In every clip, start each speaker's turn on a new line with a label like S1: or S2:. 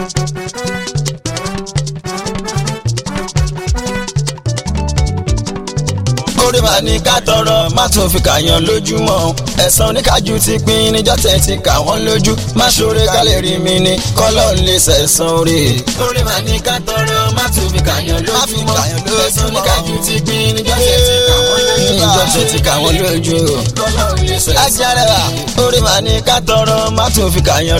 S1: orí màá ní ká tọrọ má tún fi kàyàn lójúmọ́ ẹ̀san oníkájú ti pín níjọ́ tẹ̀ ti kà wọ́n lójú má ṣoore ká lè rí mi ní kọ́lọ́ ń lè sẹ̀san orí.
S2: orí màá ní ká tọrọ má tún fi kàyàn lójúmọ́ ẹ̀san oníkájú ti pín níjọ́ tẹ̀ ti kà wọ́n lójú
S1: níjọ́ tẹ̀ ti kà wọ́n lójú.
S2: kọ́lọ́ ń lè sẹ̀san
S1: ajára orí màá ní ká tọrọ má tún fi kàyàn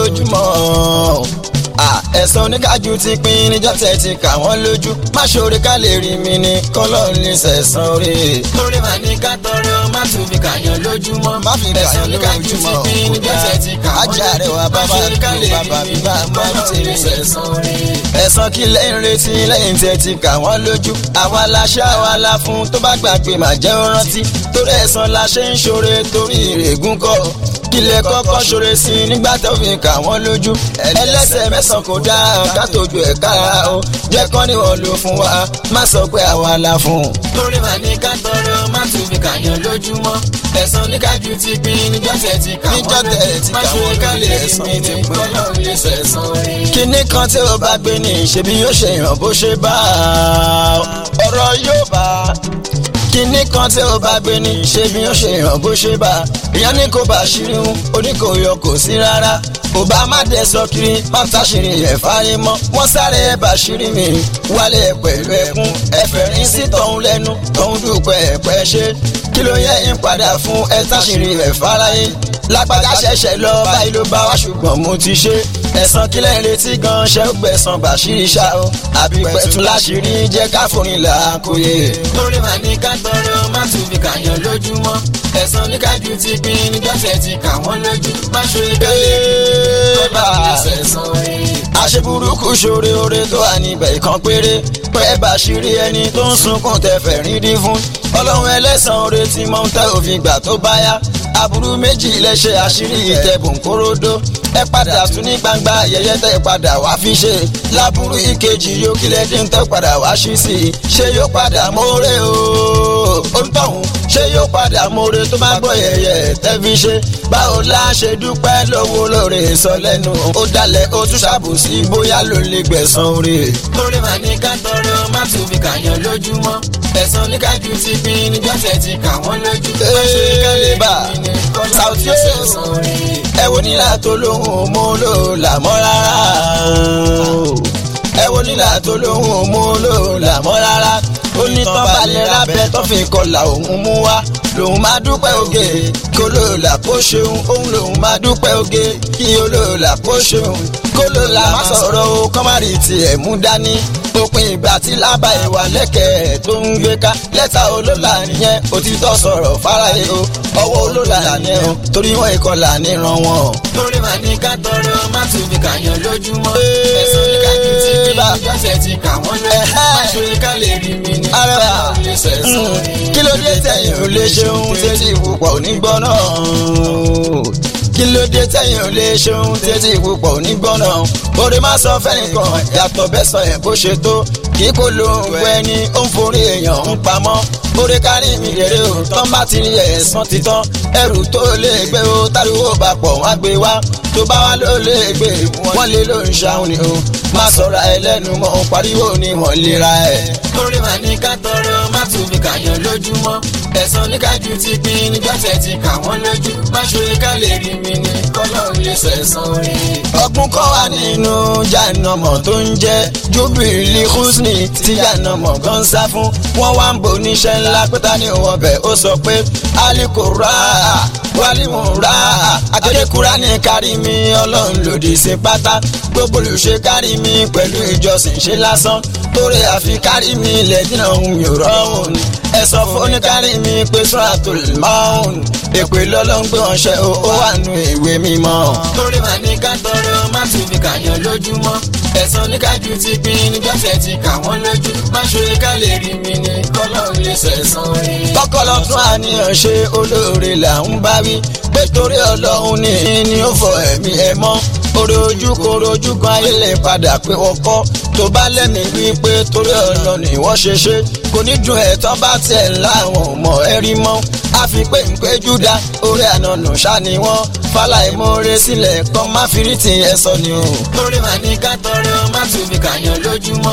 S1: lójúmọ́ ẹ̀san oníkájú ti pín níjọ́ tẹ̀ ti kà wọ́n lójú má ṣoore ká lè rí mi ní kọ́lọ́ ń lè sẹ̀san orí.
S2: orí màá ní ká tọrọ má tún fi kàyàn lójúmọ́
S1: má fi
S2: ẹ̀san
S1: kàyàn
S2: oníkájú ti
S1: lójúmọ́
S2: pín níjọ́ tẹ̀ ti kà wọ́n
S1: ajá rẹ̀ wá bàbá
S2: má ṣe ká lè
S1: bàbá
S2: rí mi
S1: bíbá má
S2: kọ́lọ́
S1: ti
S2: ń
S1: rí
S2: lè sẹ̀san orí.
S1: ẹ̀san kí lẹ́yìn retí lẹ́yìn tẹ́ ti kà wọ́n lójú àwa la ṣá àwa la fún tó bá gbàgbé má jẹ́ ó rántí torí ẹ̀san la ṣe ń ṣoore torí ìrègùn kọ́ kílẹ̀ kọ́kọ́ ṣoore sí i nígbà tó fi kà wọ́n lójú ẹlẹ́sẹ̀ mẹ́sàn-án kò dáa ká tójú ẹ̀ kára o jẹ́ kọ́ ni wọ́n lò fún wa má sọ pé àwa la fún.
S2: torí màá ní ká tọrọ má tún fi kàyàn lójúmọ́ ẹ̀san oníkájú ti pín níjọ́ tẹ̀ ti kà wọ́n
S1: Níjọ́ tẹ̀ ti
S2: má
S1: kà
S2: ṣe
S1: wọ́n
S2: ká lè
S1: lójú,
S2: rí
S1: ẹ̀san
S2: mi
S1: ti
S2: ní
S1: pín.
S2: kọ́lọ́ ń lè sẹ̀san orí.
S1: kinní kan tí ó bá gbé ní ṣebí yóò ṣe yàn bó ṣe bá a ọ̀rọ̀ yóò bá a kinní kan tí ó bá gbé ní ṣebí yóò ṣe yàn bó ṣe bá a ìyẹn ní kò bá ṣírí ń oníkòyọ kò sí rárá kò bá má dé sọ kiri má táṣìírí ẹ̀ fáyé mọ́ wọ́n sáré ẹ̀ bá ṣírí mi wálé pẹ̀lú ẹkún ẹ̀fẹ̀rín sí tọ̀hún lẹ́nu tọ̀hún dúpẹ́ ẹ̀pẹ́ ṣe kí ló yẹ ń padà fún ẹ táṣìírí ẹ̀ fáráyé lágbájá ṣẹ̀ṣẹ̀ lọ báyìí ló bá wá ṣùgbọ́n mo ti ṣe ẹ̀san kílẹ̀ ń retí gan ṣe ń gbẹ̀san bàṣírí ṣá o àbí pẹ̀tù láṣìírí jẹ́ ká forin là á kó yé.
S2: torí màá ní ká tọrọ má tún fi kàyàn lójúmọ́ ẹ̀san oníkájú ti pín níjọ́ tẹ̀ ti kà wọ́n lójú má ṣe ká lè rí mi ní kọ́lọ́ ń lè sẹ̀san orí.
S1: àṣeburúkú ṣoore oore tó wà níbẹ̀ ìkan péré pẹ́ bàṣírí ẹni tó ń sunkún tẹ̀fẹ̀ rí dín fún ọlọ́run ẹlẹ́sàn oore tí mọ́ ń tẹ́ òfin gbà tó bá yá aburú méjì lẹ́ṣẹ̀ àṣírí ìtẹ̀bùn kóródó ẹ padà tún ní gbangba ayẹyẹ tẹ padà wá fi ṣe láburú ìkejì yóò kílẹ̀ dín tẹ padà wá ṣí sí i ṣé yóò padà mórè o ó ń tọ̀hún ṣé yóò padà mórè tó bá gbọ́ yẹyẹ tẹ́ fi ṣe báwo la ṣe dúpẹ́ lówó lóore sọ lẹ́nu ó dalẹ̀ ó tún ṣàbòsí bóyá ló lè gbẹ̀san oore.
S2: torí màá ní ká tọrọ má tún fi kàyàn lójúmọ́ ẹ̀san oníkájú ti pín níjọ́ tẹ̀ ti kà wọ́n lójú má ṣe ká lè rí mi ní kọ́lọ́ ń lè sẹ̀san orí.
S1: ẹ wo nílà tó lóhùn mú lò làmọ́ rárá ẹ wo nílà tó lóhùn mú lò làmọ́ rárá ó ní tán balẹ̀ lábẹ́ tó fi kọlà òun mú wá lòun máa dúpẹ́ oge kí olóòlà kó ṣeun òun lòun máa dúpẹ́ oge kí olóòlà kó ṣeun kó lóòlà má sọ̀rọ̀ o kọ́márì tiẹ̀ mú dání òpin ìgbà tí lábà ìwà lẹ́kẹ̀ẹ́ tó ń gbé ká lẹ́tà olóòlà nìyẹn òtítọ́ sọ̀rọ̀ fáráyé o ọwọ́ olóòlà ni o torí wọn ìkọlà níran wọn.
S2: torí màá ní ká tọrọ má tún fi kàyàn lójúmọ́ ẹ̀san oníkájú ti pín níjọ́ tẹ̀ ti kà wọ́n lójú má ṣe ká lè rí mi ní
S1: arẹwà
S2: kọ́lọ́ ń lè sẹ̀san orí.
S1: kí ló dé tẹ̀yìn ò lè ṣeun tẹ́tí ìpupọ̀ onígbọ́n náà kí ló dé tẹ̀yìn ò lè ṣeun tẹ́tí ìpupọ̀ onígbọ́n náà orí má sọ fẹ́nìkan yàtọ̀ bẹ́sàn ẹ̀ bó ṣe tó kí kò ló ń wẹ ni ó ń forí èèyàn ń pamọ́ orí kárí mi rere o tán bá ti rí ẹ̀sán títán ẹrù tó lè gbé o táriwo bá pọ̀ wọ́n á gbé wá tó bá wá ló lè gbé wọ́n lé ló ń ṣàwọn ni o má sọ̀rọ̀ ẹlẹ́nu mọ́ pariwo ni wọ́n lè ra ẹ̀.
S2: torí màá ní ká tọrọ má tún fi kàyàn lójúmọ́ ẹ̀san oníkájú ti pín níjọ́ tẹ̀ ti kà wọ́n lójú má ṣe ká lè rí mi ní kọ́lọ́ ń lè sẹ̀san orí.
S1: ọgbọ́n kọ́ wà nínú jàǹnàmọ̀ tó ń jẹ́ júbìlì húsnì tí jàǹnàmọ̀ gan sá fún wọ́n wá ń bo oníṣẹ́ ńlá pété ní òun ọbẹ̀ ó sọ pé alikura walimura akédèkúra ní kárí mi ọlọ́run lòdì sí pátá gbogbo olùṣe kárí mi pẹ̀lú ìjọsìn ṣe lásán torí àfi kárí mi lẹ́dínà ohun yòó rọrùn ẹ sọ fún oníkárí mi pé sọ́ra tó lè máa ń èpè lọ́lọ́run pé wọ́n ṣe ó wà nù ìwé mímọ́.
S2: torí màá ní ká tọrọ má tún fi kàyàn lójúmọ́ ẹ̀san oníkájú ti pín níjọ́ tẹ̀ ti kà wọ́n lójú má ṣe ká lè rí mi ní kọ́lọ́ ń lè sẹ̀san orí.
S1: kọ́kọ́lọ́ tún àníyàn ṣe olóore là ń bá wí pé torí ọlọ́run ní ní ó fọ ẹ̀mí ẹ mọ́ orí ojú koro ojú kan ayé lè padà pé wọ́n kọ́ tó bá lẹ́mìí wí pé torí ọ̀nà ni wọ́n ṣe ṣe kò ní dùn ẹ̀ tán bá tiẹ̀ láwọn ọmọ ẹ rí mọ́ a fi pé ń pé júdà orí ànánù ṣá ni wọ́n fàlàìmọ́re sílẹ̀ kan má fi rí ti ẹ sọ ni o.
S2: torí màá ní ká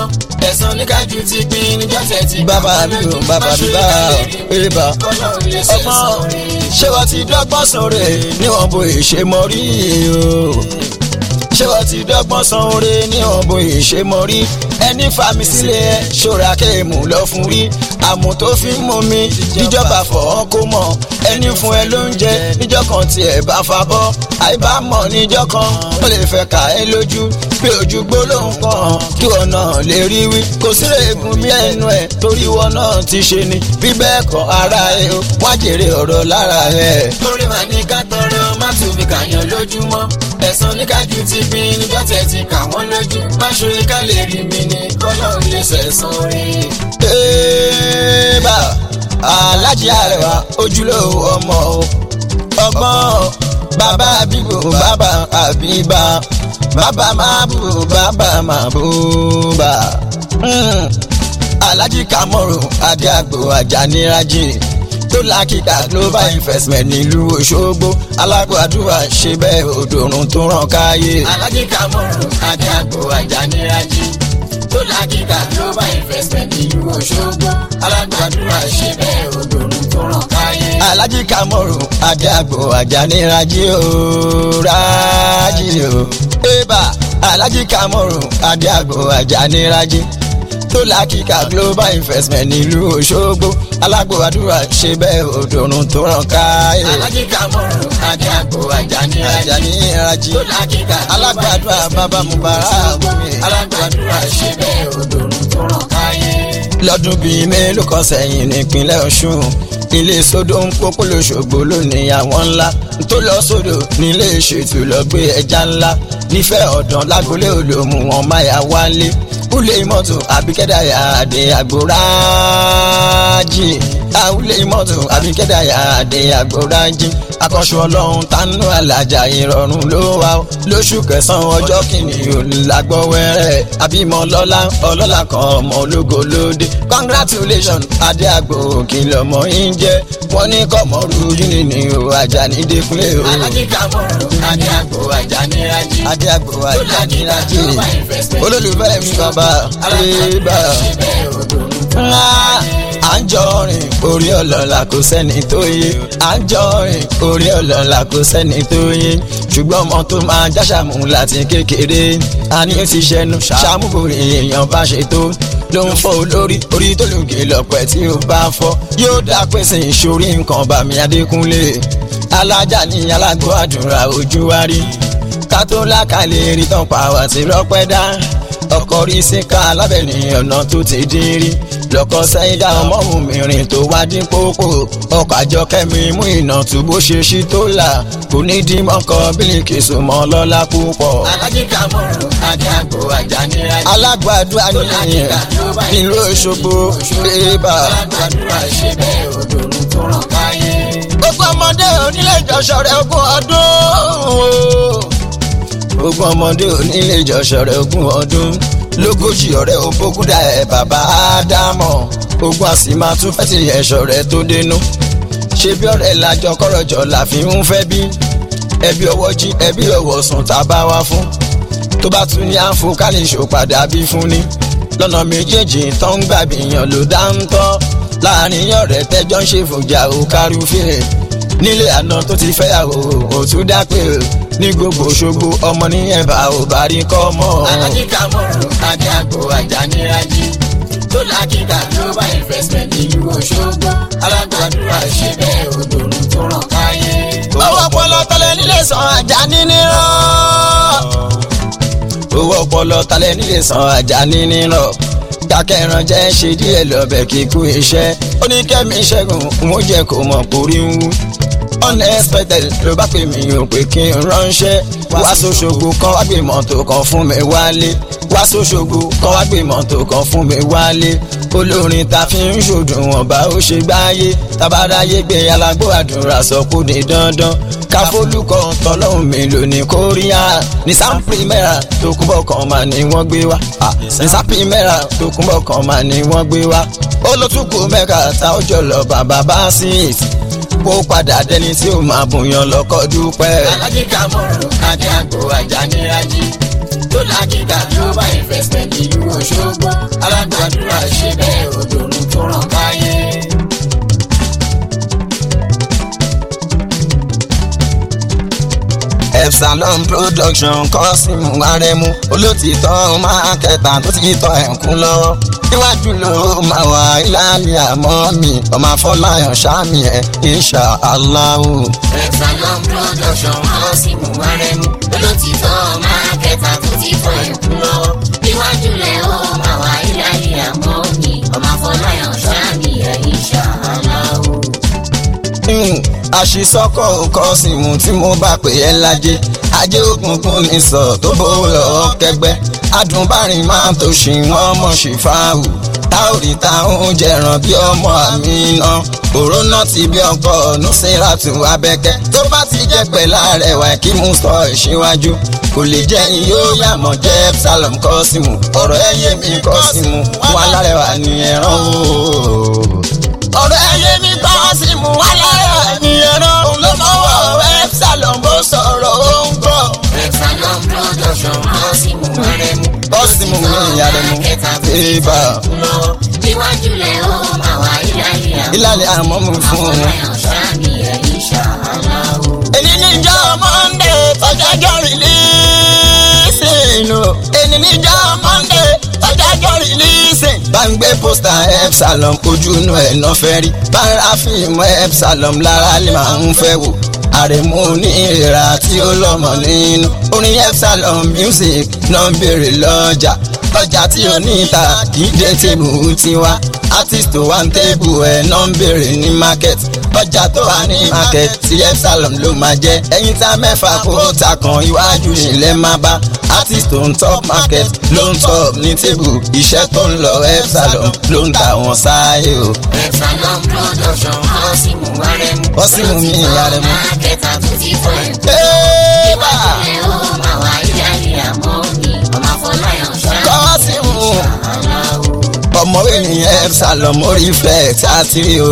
S2: ẹ̀sán níkàjú ti pín níjọ́ tẹ̀ ti
S1: bàbá mi ò bàbá mi bá èrèbà
S2: kọ́lọ́run lè sẹ̀sán
S1: ọgbọ́n
S2: rí.
S1: ṣé wọ́n ti dọ́gbọ́n sóore níwọ̀n bó ìṣe mọ́ rí o ṣé wọ́n ti dọ́gbọ́n sanre níwọ̀n bó ìṣe mọ́ rí ẹni fàmì sílẹ̀ ṣọ́ra kéèmù lọ fún rí àmọ́ tó fi ń mú mi níjọba fọ́ kó mọ̀ ẹni fún ẹ lóúnjẹ níjọ́ kan tí ẹ bá fa bọ́ àìbámọ̀ níjọ́ kan ó lè fẹ́ kà ẹ́ lójú pé ojú gbólóhùn kan kí wọn náà lè rí wí kò sí rèégùn bí ẹnu ẹ torí wọn náà ti ṣe ni bí bẹ́ẹ̀ kọ́ ara ẹ o wá jèrè ọ̀rọ̀ lára ẹ.
S2: torí màá ní ká tọrọ má tún fi kàyàn lójúmọ́ ẹ̀sán níkàjú ti pín níjọ́ tẹ̀ ti kà wọ́n lójú má ṣorí ká lè rí mi ní kọ́lọ́run lè sẹ̀sán rí.
S1: Eba Alájí Àrẹwà ojúlówó ọmọ o ọgbọ́n bàbá àbíbò bàbá àbíbá bàbá mábù bàbá màbúbà Mm. Alájí Kamoru Adéàgbò Àjànírájì tó lákìkà global investment nílùú Òṣogbo alágbàdúrà ṣe bẹ́ẹ̀ òdòrùn tó ràn káyé.
S2: Alájí Kamoru Adéàgbò Àjànírájì tó lákìkà global investment nílùú Òṣogbo alágbàdúrà ṣe bẹ́ẹ̀ òdòrùn tó ràn káyé.
S1: Alájí Kamoru Adéàgbò Àjànírájì o rájì o. Eba Alájí Kamoru Adéàgbò Àjànírájì tó lákìkà global investment nílùú Òṣogbo alágbòwádùúrà ṣe bẹ́ẹ̀ òdòrùn tó ràn káyé.
S2: Alájí Kamoru Adéàgbò Àjànírájì
S1: Àjànírájì
S2: tó lákìkà
S1: alágbàdúrà bàbá Mubarak mi.
S2: alágbàdúrà ṣe bẹ́ẹ̀ òdòrùn tó ràn káyé.
S1: lọ́dún bíi mélòó kan sẹ́yìn nípínlẹ̀ Ọ̀ṣun ilé sódò ń pópó lóṣogbo lónìí àwọn ńlá tó lọ sódò nílé ìṣètò lọ gbé ẹja ńlá nífẹ̀ẹ́ ọ̀dàn lágbolé olómù wọn máyà wálé kúlé mọ́tò àbíkẹ́dàyà àdé àgbòrájì àwùlé mọ́tò àbíkẹ́dàyà àdé àgbòrájì akọ́ṣù ọlọ́run tánú alájà ìrọ̀rùn ló wà ó lóṣù kẹsàn-án ọjọ́ kìíní olùlágbọ́wẹ́rẹ́ àbímọ lọ́lá ọlọ́lá kan ọmọ ológo lóde congratulations adé àgbò kìlọ̀ mọ́ yín jẹ́ wọ́n ní kọ́mọ́rú yúni ní o Àjàní Dékúnlé o
S2: Alájí Kamoru Adéàgbò Àjànírájì
S1: adé àgbò
S2: tó lákìkà
S1: Àjànírájì
S2: global investment
S1: olólùfẹ́ mi bàbá
S2: alágbàdúrà
S1: ébà
S2: ṣe bẹ́ẹ̀ òdòrùn tó ràn
S1: ńlá à ń jọ rìn orí ọlọ́lá kò sẹ́ni tó yé à ń jọ rìn orí ọlọ́lá kò sẹ́ni tó yé ṣùgbọ́n ọmọ tó máa jáṣàmù láti kékeré a ní ó ti ṣẹnu ṣàmúborí èèyàn bá ṣe tó ló ń fọ́ olórí orí tó lùgì lọ́pẹ́ tí ó bá fọ́ yóò dá pèsè ìṣòrí nǹkan bàmí Adékúnlé alájà ní alágbó àdúrà ojú wa rí ká tó lákàlẹ̀ rí tán pa wá sí rọ́pẹ́ dá ọkọ̀ rí síkà alábẹ̀ni ọ̀nà tó ti dín rí lọ́kọ̀ sẹ́yìn dá ọmọ òmìnirin tó wá dín pópó ọkọ̀ àjọkẹ́mi mú iná tó bó ṣe ṣí tó là kò ní dín mọ́kọ́ bílíkì sùnmọ́ lọ́lá púpọ̀.
S2: Alájí Kamoru Adéàgbò Àjànírájì
S1: alágbàdo àníyàn nílùú Òṣogbo ébà.
S2: alágbàdúrà ṣe bẹ́ẹ̀ òdòrùn tó ràn káyé.
S1: gbogbo ọmọdé onílé ìjọsọ rẹ ogún ọdún gbogbo ọmọdé onílé ìjọsọ rẹ ogún ọdún lógójì ọ̀rẹ́ òbókúdà ẹ bàbá ádámọ̀ ogun àsì máa tún fẹ́ sí ẹ̀ṣọ́ rẹ tó dénú ṣé bí ọ̀rẹ́ lájọ kọ́rọ̀jọ là fi ń fẹ́ bí ẹbí ọwọ́ jí ẹbí ọwọ́ sùn tá a bá wá fún tó bá tún ní àǹfò ká lè ṣòpadà bí fún ni lọ́nà méjèèjì tó ń gbàgbìyàn ló dá ń tọ́ láàrin ọ̀rẹ́ tẹ́jọ́ ń ṣe fòjà ò kárúfẹ́ nílé àná tó ti fẹ́yàwó ò tún dápẹ́ ní gbogbo Òṣogbo ọmọ ní ẹ̀bà ò bá rí kọ́ mọ́.
S2: Alájí Kamoru Adéàgbò Àjànírájì tó lákìkà global investment nílùú Òṣogbo alágbàdúrà ṣe bẹ́ẹ̀ òdòrùn tó ràn káyé.
S1: owó ọpọlọ tọlẹ nílé san Àjàní nírọ. owó ọpọlọ tọlẹ nílé san Àjàní nírọ. dákẹ́ran jẹ́ ṣe díẹ̀ lọ́bẹ̀ kíkú iṣẹ́ oníkẹ́mi ṣẹ́gun mo jẹ́ kó mọ̀ pórí ń wú unexpected ló bá pè mí ò pé kí n ránṣẹ́ wá sóṣogbo kan wá gbé mọ́tò kan fún mi wálé wá sóṣogbo kan wá gbé mọ́tò kan fún mi wálé olórin ta fi ń ṣòdùwọ̀n bá ó ṣe gbáyé tabaráyé gbé alágbó àdúrà sọ kó di dandan káfólúkọ tọlọ́hún mi lò ní kóríà ní sáńpìmẹ́rà tó kúbọ̀ kan mà ní wọ́n gbé wá ní sáńpìmẹ́rà tó kúbọ̀ kan mà ní wọ́n gbé wá olótùkù mẹ́ka tá ó jọ lọ bàbá bá sí ìtì kó padà dẹni tí ó máa bùyàn lọ́kọ́ dúpẹ́.
S2: Alájí Kamoru Adéàgbò Àjànírájì tó lákìgbà global investment ìlú Òṣogbo alágbàdúrà ṣe bẹ́ẹ̀ òdòdó tó ràn káyé.
S1: Epsilon production kọ́sìmù arẹmú olótìtọ́ máa kẹta tó ti tọ́ ẹ̀kún lọ́wọ́ níwájú ló máa wà ìlàlẹ̀ àmọ́ mi ọmọ afọláyàn sáàmì ẹ̀ insha Allahu.
S2: Epsilon production kọ́sìmù arẹmú olótìtọ́ máa kẹta tó ti tọ́ ẹ̀kún lọ́wọ́ níwájú lẹ̀ ó máa wà ìlàlẹ̀ àmọ́ mi ọmọ afọláyàn sáàmì ẹ̀ insha Allahu.
S1: àṣìṣọ́kọ̀ kọ́sìmù tí mo bá pè é lájẹ́ ajé òkùnkùn ní sọ tó bówó lọ́wọ́ kẹgbẹ́ adùnbárìn máa tó ṣì wọ́n mọ̀ sí fáwù táòrì táwọn jẹran bí ọmọ àmì iná òrónà ti bí ọkọ nùsíràtù abẹ́kẹ́ tó bá ti jẹ́ pẹ̀lá rẹwà kí mú sọ ìṣíwájú kò lè jẹ́ yóò yàmọ̀ jẹ́ Epsilon kọ́sìmù ọ̀rọ̀ ẹ̀yẹ mi kọ́sìmù wà lárẹ̀wà ní ẹ̀ràn o ọ̀rọ̀ ẹ̀yẹ mi kọ́sìmù wà lárẹ̀wà ní ẹ̀ràn òun ló mọ̀wọ́ Epsilon bó sọ̀rọ̀ ó ń gbọ́.
S2: Epsilon production kọ́sìmù arẹmú
S1: kọ́sìmù mi ìyàrẹ̀mú ìbá
S2: níwájú lẹ̀ ó máa wà ìlàlẹ̀ àmọ́
S1: ìlàlẹ̀ àmọ́ mi fún un.
S2: afọláyàn sáàmì ẹ̀ insha Allahu.
S1: èyí níjọ́ monde tọ́jájọ́ rìlíìsìn o èyí níjọ́ monde tọ́jájọ́ rìlíìsìn. bá ń gbé pósítà Epsilon ojú inú ẹ̀ náà fẹ́ rí bá ń ra fíìmù Epsilon lára lè máa ń fẹ́ wò àrẹ̀mú ní ìrà tí ó lọ́mọ nínú orin Epsilon music náà ń béèrè lọ́jà ọjà tí ó ní ìta kì í dé tèbù tiwa artist tó wà ń tébù ẹ̀ náà ń béèrè ní market ọjà tó wà ní market tí Epsilon ló máa jẹ́ ẹ̀yin tá mẹ́fà kó ta kan iwájú ilẹ̀ máa bá artist tó ń top market ló ń top ní tébù iṣẹ́ tó ń lọ Epsilon ló ń ta wọn sáyé o.
S2: Epsilon production kọ́sìmù arẹmú
S1: Kọ́sìmù mi ìyàrẹ̀mú.
S2: kẹta tó ti fọ ẹ̀kú.
S1: Ẹ́ẹ́bà!
S2: níwájú lẹ̀ ó máa wà ìlàlẹ̀ àmọ́ mi ọmọ afọláyàn sáàmì
S1: Kọ́sìmù.
S2: Allahu.
S1: ọmọwé nìyẹn Epsilon mo reflect àtìrí o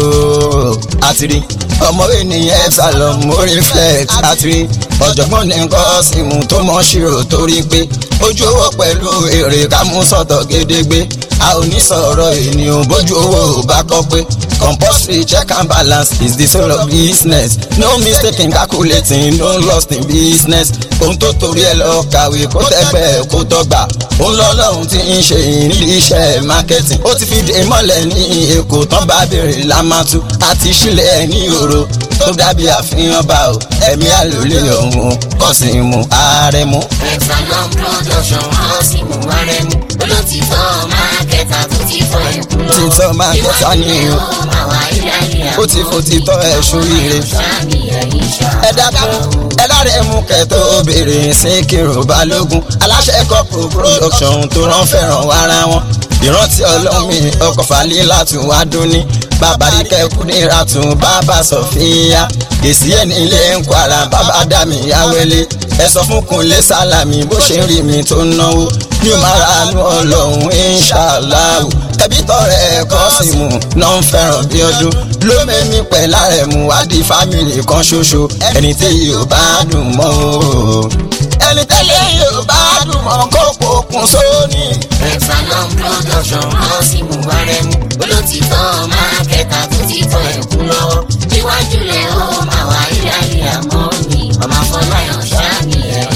S1: àtìrí ọmọwé nìyẹn Epsilon mo reflect àtìrí ọ̀jọ̀gbọ́n ní Kọ́sìmù tó mọ̀ ṣírò torí pé ojú owó pẹ̀lú èrè ká mú sọ̀tọ̀ gédégbé a ò ní sọ̀rọ̀ ènìyàn bójú owó ò bá kọ́ pé compulsory check and balance is the soul of business no mistake in calculating no loss in business ohun tó torí ẹ lọ kàwé kó tẹ́gbẹ́ kó tọ́gbà òun lọ́lọ́run ti ń ṣe ìrírí iṣẹ́ marketing ó ti fi dé mọ́lẹ̀ ní èkó tán bá béèrè lámàtú àti sílẹ̀ ní òro tó dàbí àfihàn bá o ẹ̀mí àlòlé ọ̀hún Kọ́sìmù Àrẹ̀mú.
S2: Epsilon production kọ́sìmù arẹmú olótìtọ́ máa kẹta tó ti fọ ẹ̀kú lọ.
S1: Títọ́ máa kẹta ní o.
S2: Níwájú lẹ̀ ó máa wà ìlàlẹ̀
S1: ó ti fò títọ́ ẹ̀ ṣoríire.
S2: sáàmì ẹ̀ insha
S1: ẹ dákun ẹ láre mú kẹtọ obìnrin Síkírù Balógun aláṣẹ kọpù production tó rán fẹ́ràn wára wọn ìrántí ọlọ́mi ọkọ̀ falẹ̀ látún wá dúní bàbá ikẹ́ kúnira tún bàbá sọ̀fíà èsì ẹ̀ nílé ń kwara bàbá dàmí yáwélé ẹ sọ fún Kúnlé Sálàmì bó ṣe ń rí mi tó ń náwó ní o máa ra àánú ọlọ́run inṣàláhù ẹbí tọrẹ Kọ́sìmù náà ń fẹ́ràn bí ọdún ló mẹ́mí pẹ̀ lárẹ̀mú wádìí fámìlì kan ṣoṣo ẹni tí yóò bá dùn mọ́ o ẹni tẹ́lẹ̀ yóò bá dùn mọ́ kó pokùn sóní.
S2: Epsilon production kọ́sìmù arẹmú olótìtọ́ máa kẹta tó ti fọ ẹ̀kú lọ́wọ́ níwájú lẹ̀ ó máa wà ìlàlẹ̀ àmọ́ mi ọmọ afọláyàn sáàmì ẹ̀